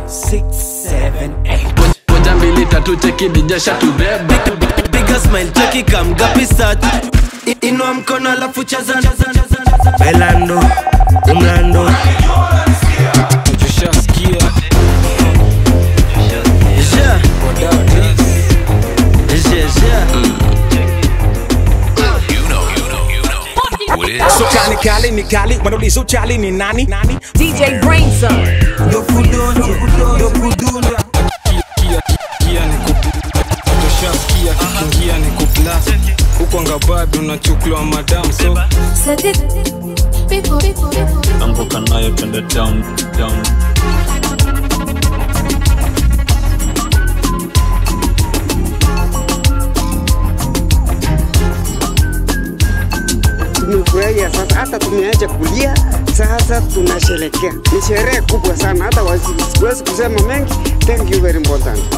six, seven, eight. moja mbili tatu cheki dijasha tubeba Piga smile cheki kamgapi start I- Inua mkono alafu chaza Bailando, umlando, tushaskia Yeah, yeah, yeah. So kali kali ni kali wanauliza uchali ni nani nani DJ Brainson. kia ni tushaskia kikiingia ni kuplas huko ngabado nachuklwa madam so Set it. People, people, people. anguka nayo twende down down tumefurahia sasa, hata tumeacha kulia, sasa tunasherekea. Ni sherehe kubwa sana, hata wasi- siwezi kusema mengi. Thank you very important.